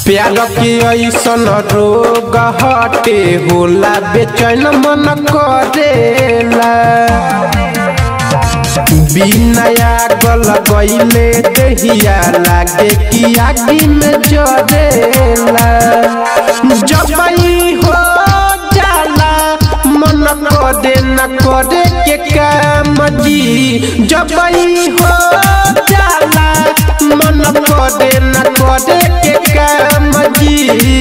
प्यार के ऐसन रोग हटे होला बेचैन मन करेला बिना गल गईले दहिया लागे कि आगी में जरेला जब ई हो जाला मन करे न करे के काम जी जब ई हो जाला मन करे न करे के काम जी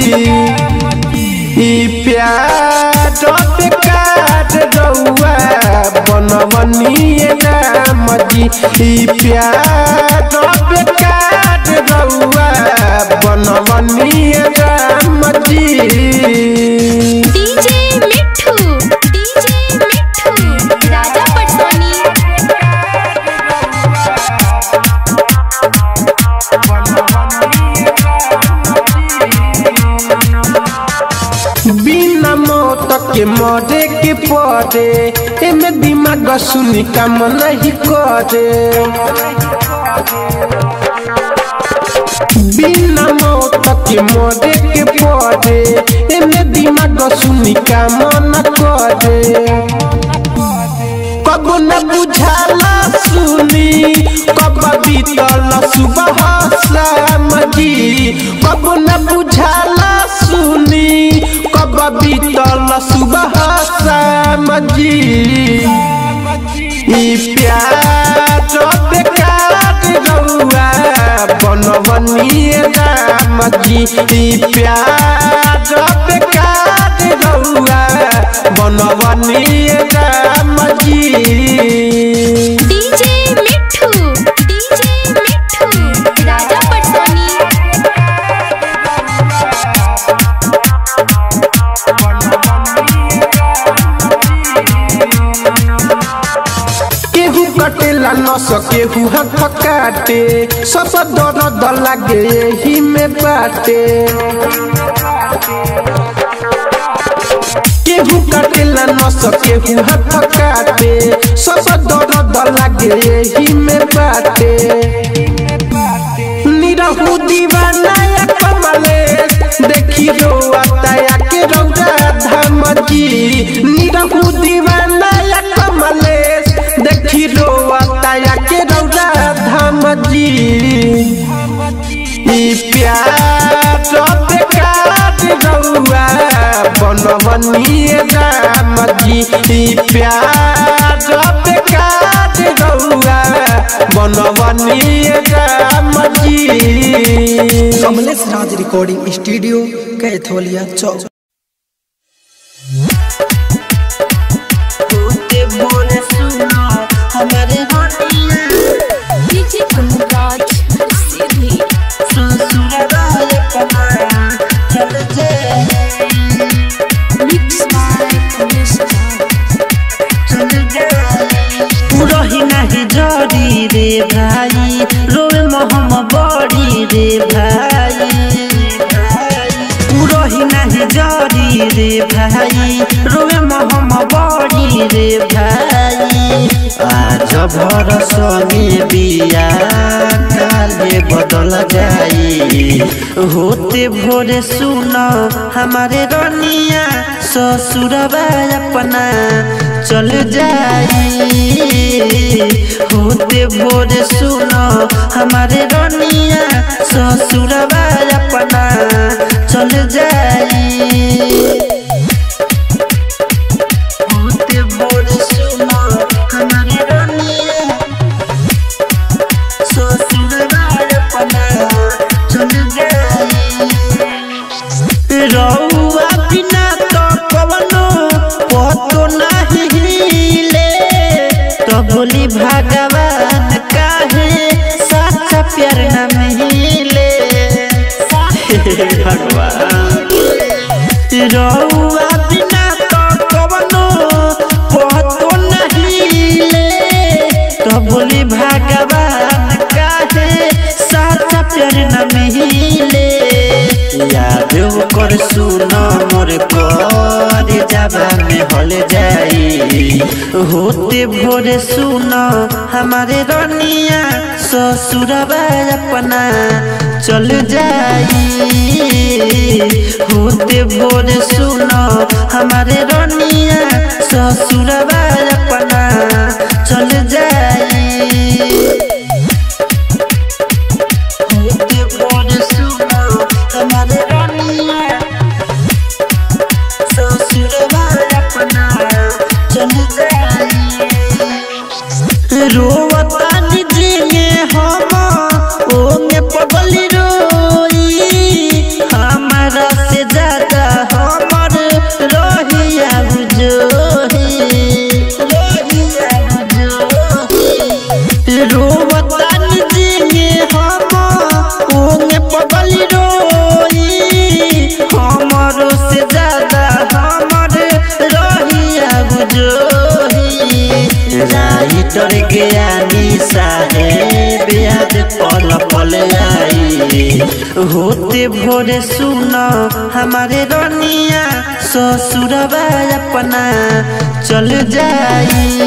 ई प्यार बेकार रउआ बनवनिए राम जी ई प्यार बेकार रउआ बनवनिए राम जी डीजे मिठू डीजे मिठू राजा पटसोनी बिना मौत के मरे के पड़े एमे दिमाग सुनी काम नहीं करे बिना मौत के मरे के पड़े एमे दिमाग सुनी काम न करे कब न बुझाला सुनी कब बीतल सुबह शाम जी कब न बुझाला सुनी कब बीतल सुबह शाम जी ई प्यार बेकार रउआ बनवनिए राम जी ई प्यार बेकार रउआ बनवनिए राम जी डीजे मिठू डीजे मिठू राजा पटसोनी केहू कटेला न सकेहू हाथ काटे सब दर्द लागे एही में बाटे केहू कटेला न सकेहू हाथ काटे सब दर्द लागे एही में बाटे निरहू दीवाना या कमलेश देखी रोता या के रौदा धाम जी निरहू दीवाना या कमलेश देखी रोता या के रौदा धाम जी ई प्यार बेकार रउआ बनवनिए राम जी ई प्यार बेकार रउआ बनवनिए Ram ji Kamlesh Raj recording studio Katholia chowk DJ Gunraj सीधी मिक्स बाय रही नाही जरी रे भाई रोए मोहम बड़ी रे भाई रही नाही जरी रे भाई रोए मोहम बड़ी रे भाई आज भरस में बिया काले बदल जाई होते भोरे सुन हमारे रनिया ससुरबा अपना चल जाई होते भोरे सुन हमारे रनिया ससुरबा अपना चल जाई होते भोरे सुन हमारे रनिया ससुरबा अपना चल जाई रउआ बिना तो कवनो पतो नहीं हिले तो बोली भगवान काहे सच्चा प्यार न मिले भगवान रउआ बिना तो कवनो पतो नहीं हिले तो बोली भगवान काहे सच्चा प्यार न मिले याद कर सुन मोर कर जाबा में हल जाई होते भोरे सुन हमारे रनिया ससुरबा अपना चल जाई होते भोर सुनो हमारे रनिया ससुरबा अपना चल जाई होते भोर सुनो हमारे रनिया ससुरबा अपना चल जाई रोवता निजे हम ओमे पगली रोई हमारा से ज्यादा हमर रहिया बुझोही रहिया बुझोही रोवता निजे हम ओमे पगली रोई हमर से ज्यादा हमर रहिया बुझोही राइटर ज्ञानी साहेब याद पल पल आई होते भोरे सुनो हमारे रनिया ससुरबा अपना चल जाई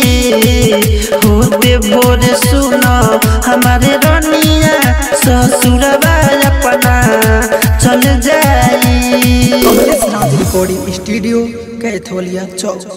होते भोरे सुनो हमारे रनिया ससुरबा अपना चल जाई कमलेश राज रिकॉर्डिंग स्टूडियो कैथोलिया चौक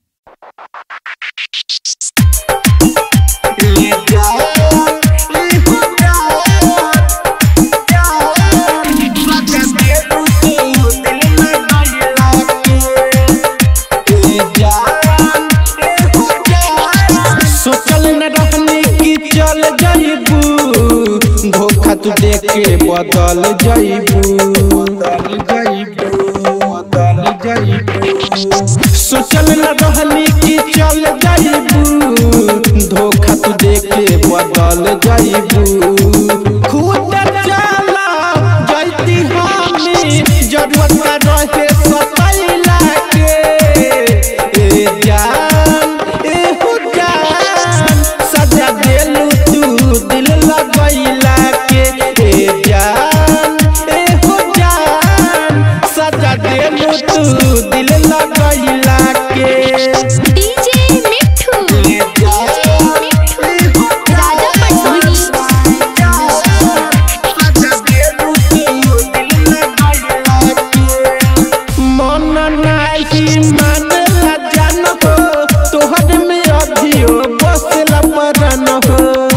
सोचल न रहनी कि चल जाइबू धोखा तू देख के बदल जाइबू बदल जाइबू बदल जाइबू सोचल न रहनी कि चल जाइबू धोखा तू देख के बदल जाइबू खुद चला जैती हमी जरूरत रहे सतैला के ए जान ए हो जान सजा देलू तू दिल लगैला के ए जान ए हो जान सजा देलू तू दिल लगैला के डीजे मिठू डीजे मिठू राजा पटोनी मन नाही मानला जान हो तोहर में अभियो बसला परन हो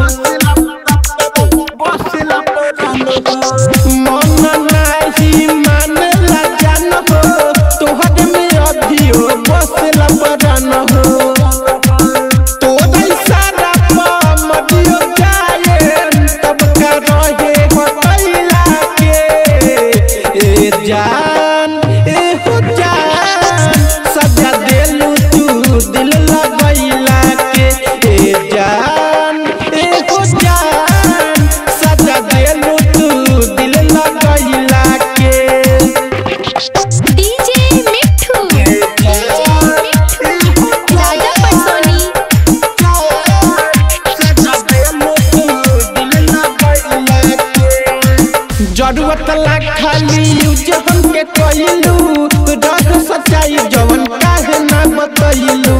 बसला परन हो मन नाही मानला जान हो तोहर में अभियो बसला परन हो तोरे सारा मदियो जाए तब का रहे हटैला के ए जान ए हो जान सजा देलू तू दिल लगैला के ए जान ए हो जान सजा देलू तू दिल लगैला के डीजे मिठू डीजे मिठू राजा पटोनी जरूरत ला खाली यूज हमके कइलू रग सच्चाई जवन काहे ना बतइलू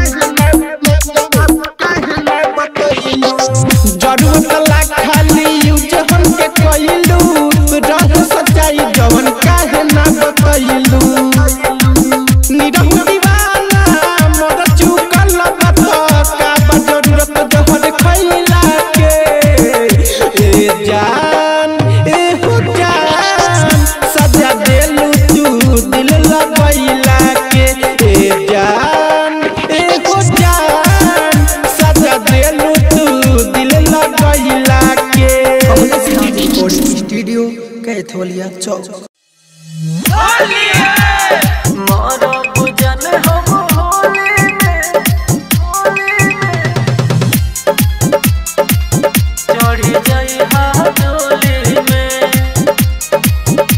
जरूरत ला खाली यूज हमके कइलू रग सच्चाई जवन काहे ना बतइलू निरहु दीवाना मोर चुकल बत का बा जरूरत जहर खइला के ए जान ए हो जान सजा देलू तू दिल लगैला के ए जान ए हो जान सजा देलू तू दिल लगैला के कमलेश राज रिकॉर्डिंग स्टूडियो कैथोलिया चौक चढ़ी जाई हाथोली में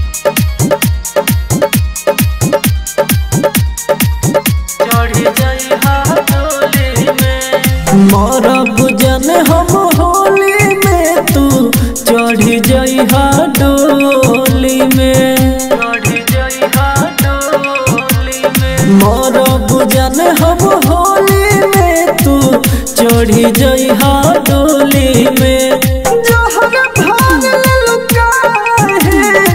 चढ़ी जाई हाथोली में मरब जन हम होली में तू चढ़ी जाई हाथोली में चढ़ी जाई हाथोली में मरब जन हम होली में तू चढ़ी जाई हाथोली में जहर भाग लुका है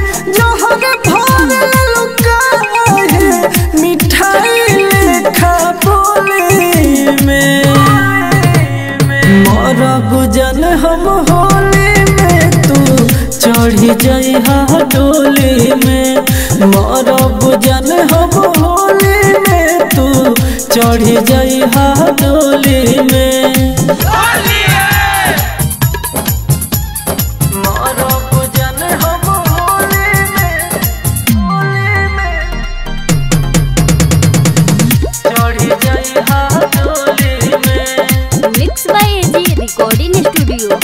चढ़ी जाई हा डोली में मरब जन हम होली में तू चढ़ी जाई हा डोली में मरब जन हम होली में होली में चढ़ी जाई हा डोली में mix by AG recording studio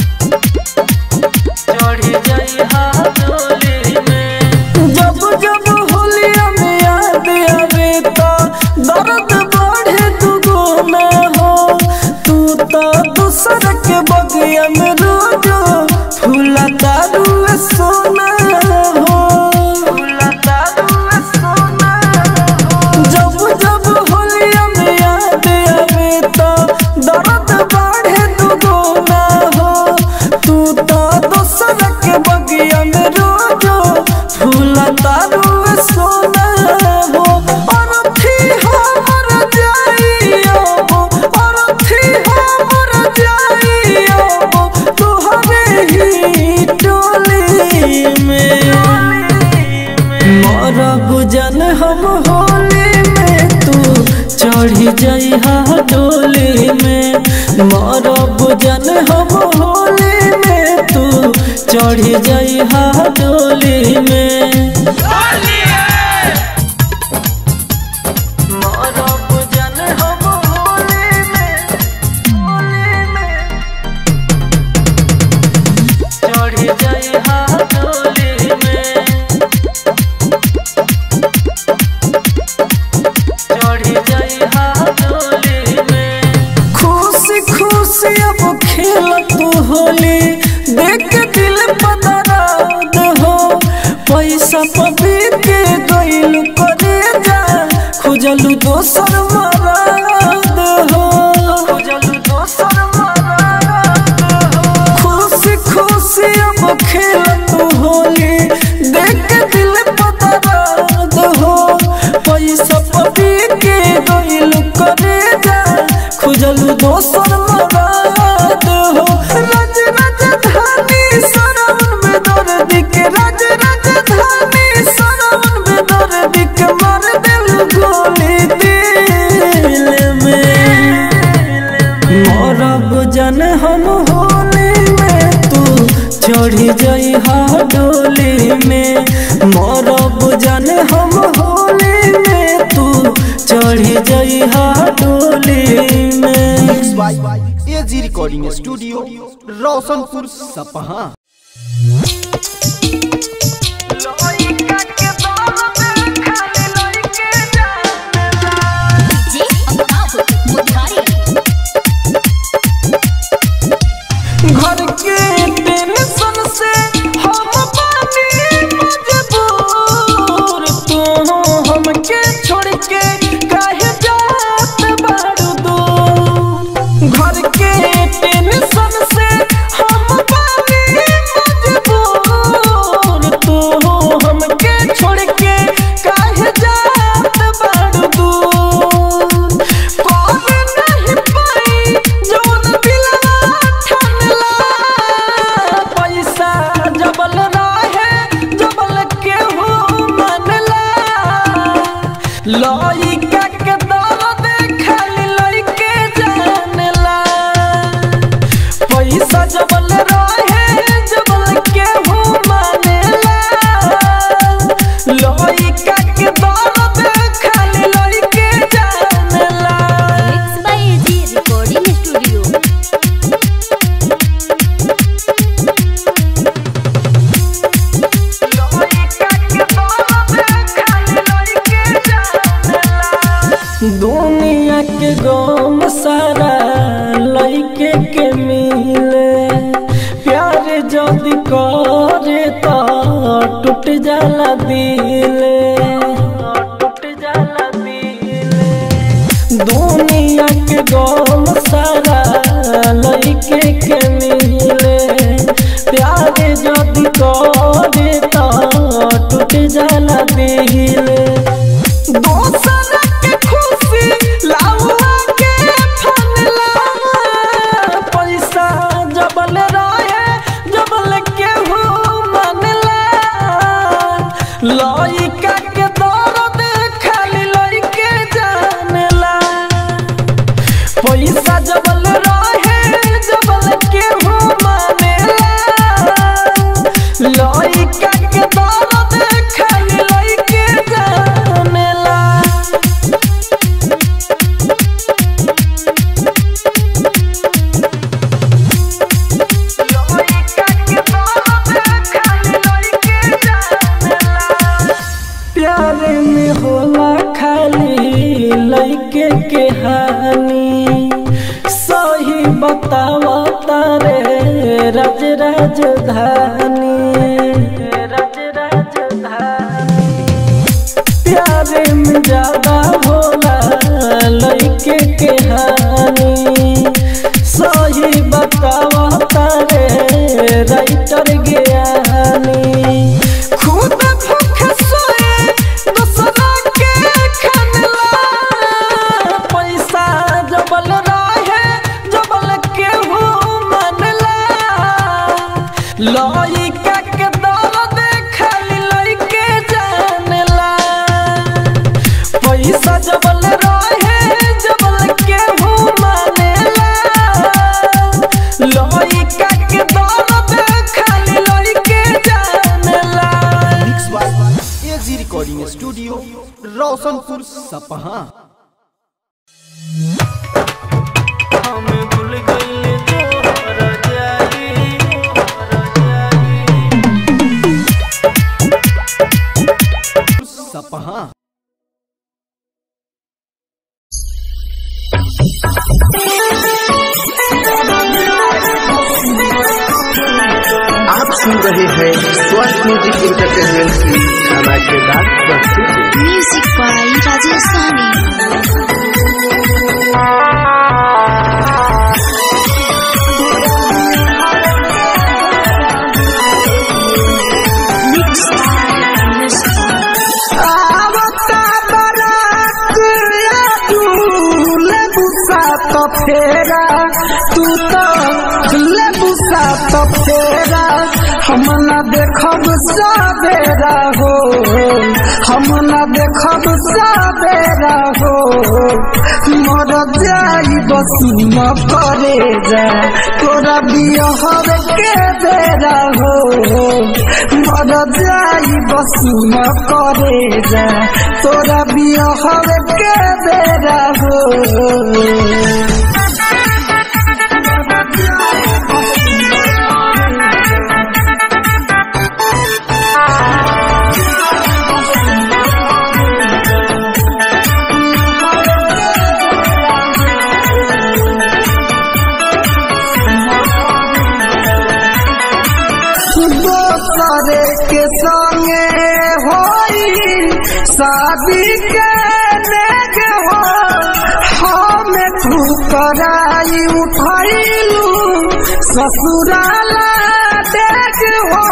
चढ़ी जाई हा डोली में जब जब होलिया में याद आवे तो दर्द बढ़े दुगुना हो तू तो दूसर के बगिया में रोज फूला दारू सोना हो फूला दारू सोना हो जब जब होलिया में याद आवे तो दर्द बढ़े दुगुना हो तू तो दोसर के बगिया में रोज फूला तारू सोना हो और थी हमर जाइयो और थी हमर जाइयो तुहरे ही टोली में मरब जन हम होली में तू चढ़ी जाई हा डोली में मरब जन हम होली में तू चढ़ी जाई हा डोली में मरब जन हम होली में होली में चढ़ी जाई हा डोली में चढ़ी जाई हा डोली में खुशी खुशी अब खेल तू होली देख के दिल पदराद हो पैसा पबी के गइल करे जा खुजलू दोसर मराद हो खुजलू दोसर मराद हो खुशी खुशी अब खेल तू होली देख के दिल पदराद हो पैसा पबी के गइल करे जा खुजलू दोसर मराद हो रज राजधानी सरवन में दर्द के रज राजधानी सरवन में दर्द के मार दिल गोली दिल में मरब जन हम होली में तू चढ़ी जाई हा डोली में मरब जन हम होली में तू चढ़ी जाई हा डोली में एजी रिकॉर्डिंग स्टूडियो रोशनपुर सपहा जे अमिताभ मुरारी घर के टेंशन से हम पानी मजबूर तू हमके छोड़ के काहे जात बारू दूर घर के टेंशन से हम पानी मजबूर तू हमके छोड़ के काहे जात बारू दूर कौन नहीं पाई जौन दिलवा ठनला पैसा जबल रहे जबल केहू मनला लइका के दर्द खाली लइके जानला पैसा जबल रहे जबल केहू मानेला लइका के दर्द खाली लइके जानला mix by AG recording studio दुनिया के गम सारा लइके के मिले प्यार जदि करे तो टूट जाला दिले टूट जाला दिले दुनिया के गम सारा लइके के मिले प्यार जदि करे तो टूट जाला दिले दोसर के खुशी लाउआ के फनला पैसा जबल रहे जबल केहू मनला के दर्द खाली लइके जानेला प्यारे में होला खाली लइके के हानि सही बतावा तारे राज राजधानी राज राजधानी प्यारे में ज्यादा होला लइके के हानि सही बतावा तारे राइटर ज्ञानी खुद भूख सोए दूसरा के खनला पैसा जबल रहे जबल केहू मनला लइका के दर्द खाली लइके जानेला पैसा जबल रहे जबल केहू मानेला लइका के दर्द खाली लइके जानेला mix by AG recording studio Roshanpur Sapaha हम भूल गइले तोहर जाई सपहा आप सुन रहे हैं स्वस्थ म्यूजिक इंटरटेनमेंट की धमाकेदार प्रस्तुति म्यूजिक बाय राजेश सानी मिक्स आवता बारात या तू लेबुसा तो फेरा तू तो लेबुसा तो फेरा हम न देखब साबेरा हो हम न देखब साबेरा हो मर जाई बसुम करे जा तोरा बियहर के बेरा हो मर जाई बसुम करे जा तोरा बियहर के बेरा हो दोसरे के संगे होई शादी के नेग हो हम ठुकराई उठैलू ससुराला देख हो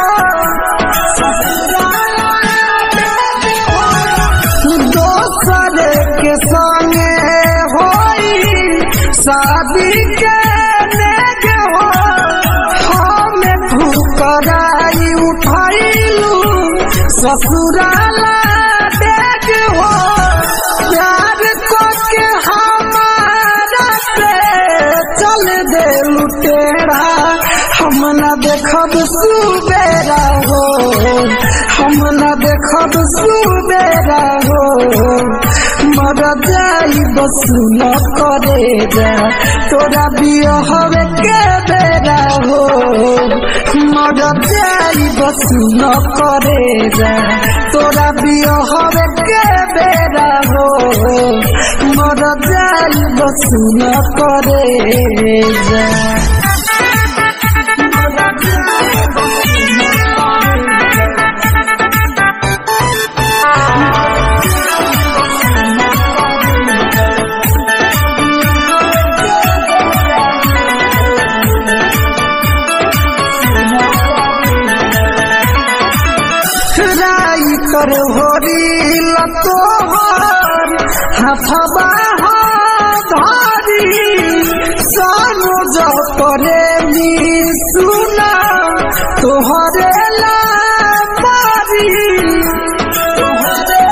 ससुराला देख हो दोसरे के संगे होई शादी के नेग हो हम ठुकराई उठैलू ससुराला देख हो प्यार को के हमारा से चल दे लुटेरा हम न देखब सुबेरा हो हम न देखब सुबेरा हो मर जाई बस न करे जा तोरा बियहर के बेरा हो मर जाई बस न करे जा तोरा बियहर के बेरा हो मर जाई बस न करे जा राई कर होरी लतोहर हथबा धारी सानो जो करे नी सुना तोहरे ला मारी तोहरे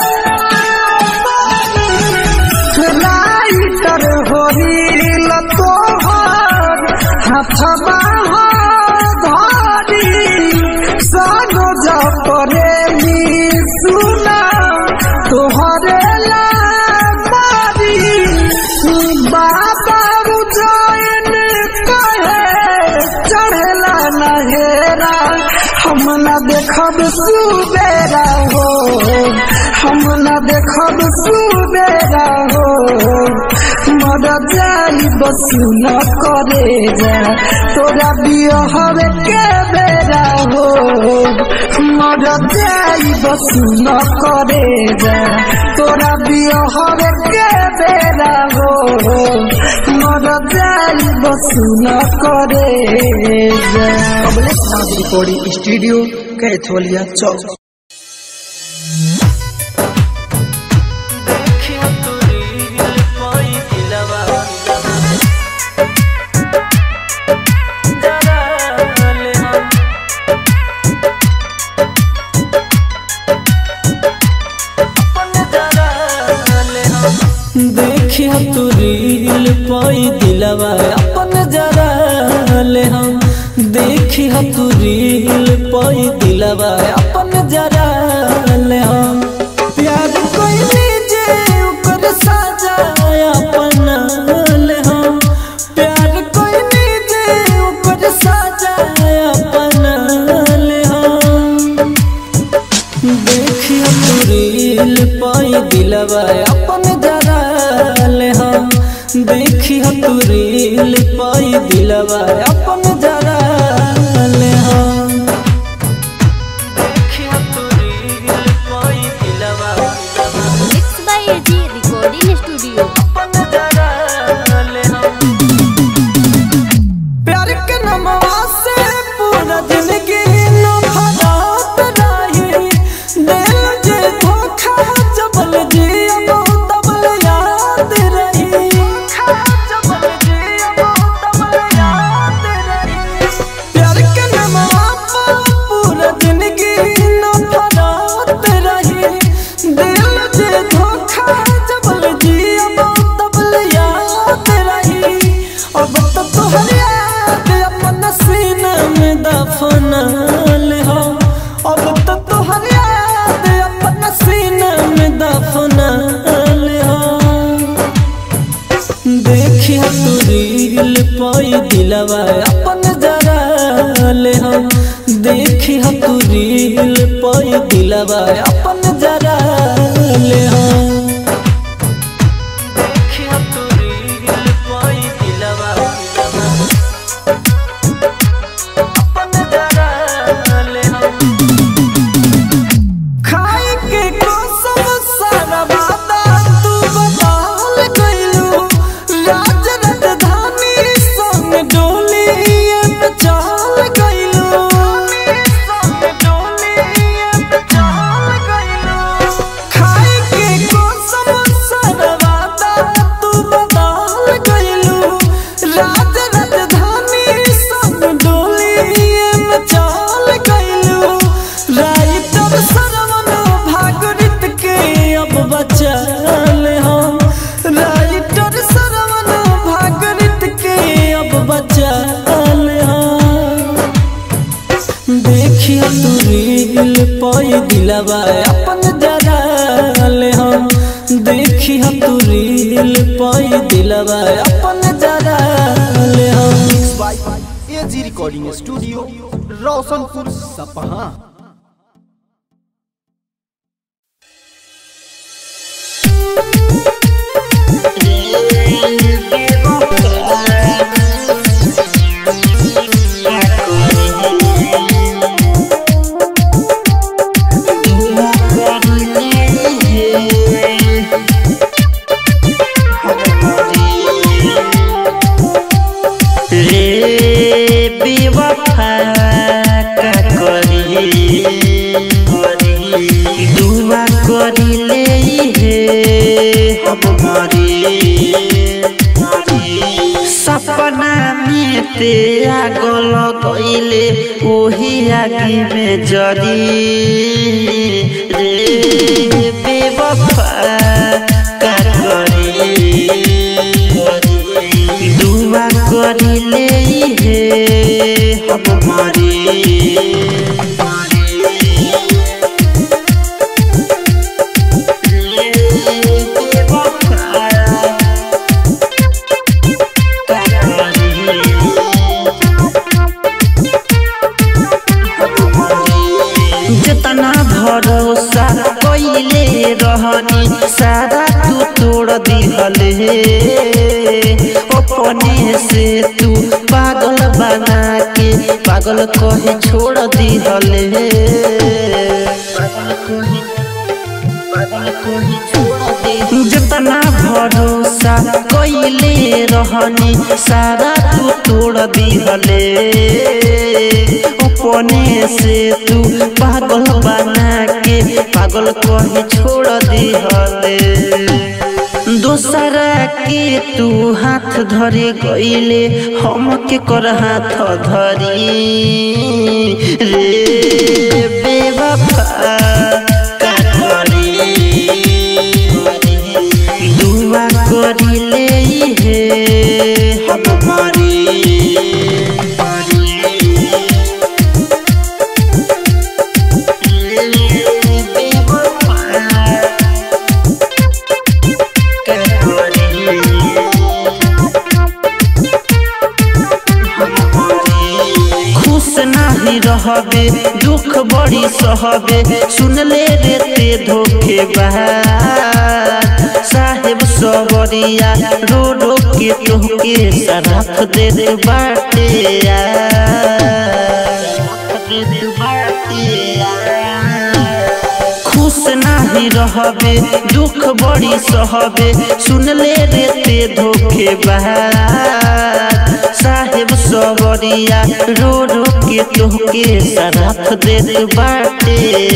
राइटर होरी लतोहर हथबा धारी सानो जो बेरा हो हम न देखब सुबेरा हो मर जाई बस न करे जा तोरा बियहवे के बेरा हो मर जाई बस न करे जा तोरा बियहवे के बेरा हो मर जाई बस न करे जा कमलेश नाथ रिकॉर्डिंग स्टूडियो कैथोलिया चौक देखिया तू रील पाई दिलवा अपन जरा ले हम देखिया तू रील पाई दिलवा अपन जरा ले हम प्यार कोई जे ऊपर साजा अपन ले हम प्यार कोई जे ऊपर साजा अपन ले हम देखिया तू रील पाई दिलवा अपन जरा ले हम देखिया तू रील पाई दिलवा अपन जरा ले हम देखिया तू रील पाई दिलवा mix by AG recording studio अपन जरा ले हम प्यार के नमवा से पूरा जिंदगी न भरात रही दिल जे धोखा जबल जी अब तबल याद रही जबल जी अब तबल याद रही प्यार के नमवा पर पूरा जिंदगी न भरात रही दिल जे धोखा जबल जी अब तबल याद रही अब तो तोहर याद अपन सीना में दफना ले हो अब तो तोहर याद अपन सीना में दफना ले हो देखिया तू रील पाई दिलवा अपन जरा ले हम देखिया तू रील पाई दिलवा अपन जरा ले हम देखिया तू रील पाई दिलवा अपन जरा ले हम खाई के कसम सारा वादा तू बदल गइलू राज राजधानी संग डोली पे चल गइलू संग डोली पे चल गइलू खाई के कसम सारा वादा तू बदल गइलू राज राजधानी संग डोली पे चल गइलू राइटर सरवन भागरित के अब बचल हम राइटर सरवन भागरित के अब बचल हम देखिया तू रील पाई दिलवा अपन जरा ले हम देखिया तू रील पाई दिलवा अपन जरा ले हम एजी रिकॉर्डिंग स्टूडियो रोशनपुर सपहा रे बेवफा का करी दुआ करिले हे हम मरी सपना में ते आगल गइले ओही आगे में जरी रे बेवफा का करी दुआ करिले हे हम मरी जितना भरोसा कइले रहनी सारा तू तोड़ दिहले अपने से तू पागल बना के पागल कहे छोड़ दिहले पागल कहे पागल कहे छोड़ दे जितना भरोसा कइले रहनी सारा तू तोड़ दिहले अपने से तू पागल बना के पागल कहे छोड़ दिहले दोसरा के तू हाथ धरे गईले हम के कर हाथ धरी रे बेवफा का करी दुआ करिले हे हम मरी खुश नाही रहबे दुख बड़ी सहबे सुनले रे ते धोखे साहेब सबरिया रो रो के तोहके सरफ दे दे बाटे खुश नाही रहबे दुख बड़ी सहबे सुनले रे ते धोखे साहेब सबरिया रो रो के तोहके सरफ दे दे बाटे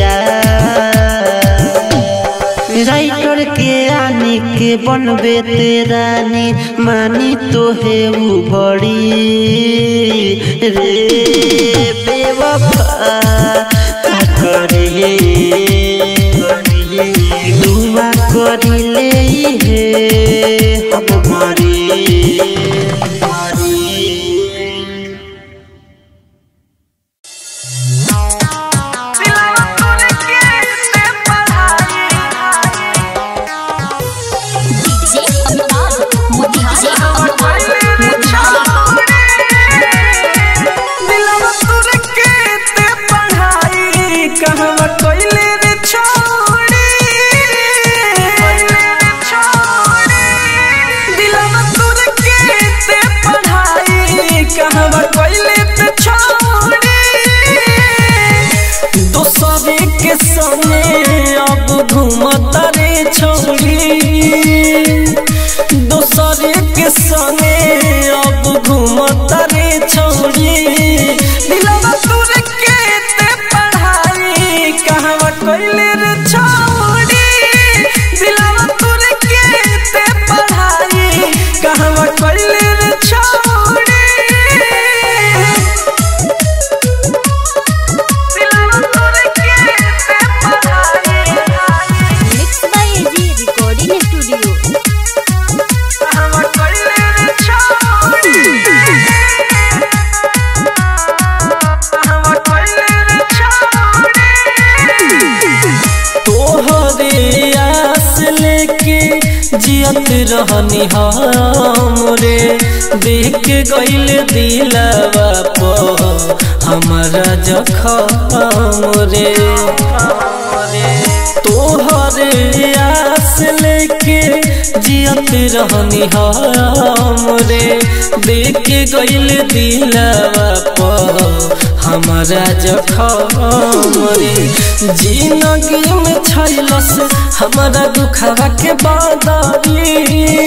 राइटर के आने के बनबे तेरानी मानी तो है वो बड़ी रे बेवफा का करे दुआ करिले हे हम मरी मरी डीजे अमिताभ मोतिहारी दिलवा तोरे के ते पढ़ाई कहवा कइले रे छोड़ी दिलवा तोरे के ते पढ़ाई कहवा कइले ते छोड़ी दोसरे के संगे अब घूमता रे छोड़ी दोसरे के संगे अब घूमता रे छोड़ी दिलवा तोरे के ते पढ़ाई कहवा कइले रे छोड़ी दिलवा तोरे के ते पढ़ाई कहवा कइले रे छोड़ी दिलवा तोरे के ते पढ़ाई mix by AG recording studio कहवा कइले रे छोड़ी कहवा कइले रे छोड़ी तोहरे आस लेके जियत रहनी हमरे देख गइल दिलवा पो हमारा जखम रे तोहरे आस लेके जियत रहनी हमरे देख गइल दिलवा पो हमारा जखम रे जिंदगी में छैलस हमारा दुखवा के बादारी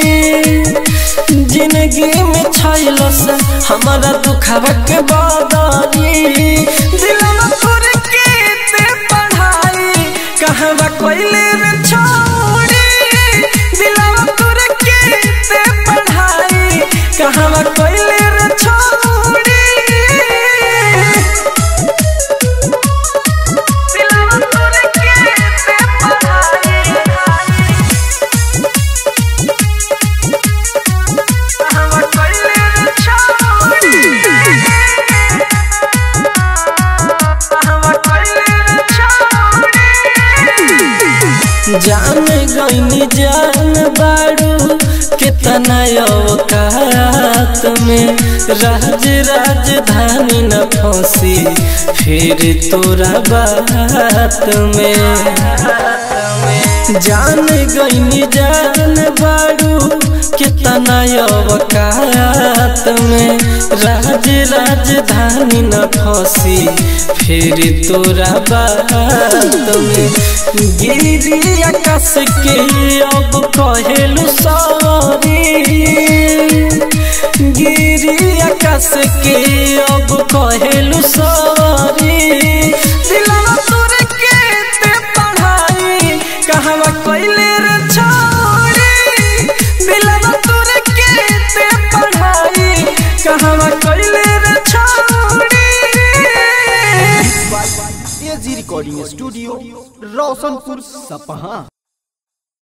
जिंदगी में छैलस हमारा दुखवा के बादारी दिलवा तोरे के ते पढ़ाई कहवा कइले रे छोड़ी दिलवा तोरे के ते पढ़ाई कहवा कइले रे छोड़ी दिलवा तोरे के ते पढ़ाई कहवा कइले रे छोड़ी कहवा कइले रे छोड़ी जान गईनी जान बाड़ू कितना औकात में राज राजधानी न फंसी फिर तोरा बात में जान गईनी जान बाड़ू कितना औकात में राज राजधानी न फंसी फिर तोरा बात में गिरी आकाश के अब कहेलू सॉरी गिरी आकाश के अब कहेलू सॉरी दिलवा तोरे के ते पढ़ाई कहवा कइले रे छोड़ी दिलवा तोरे के ते पढ़ाई कहवा कइले रे छोड़ी एजी रिकॉर्डिंग स्टूडियो रोशनपुर सपहा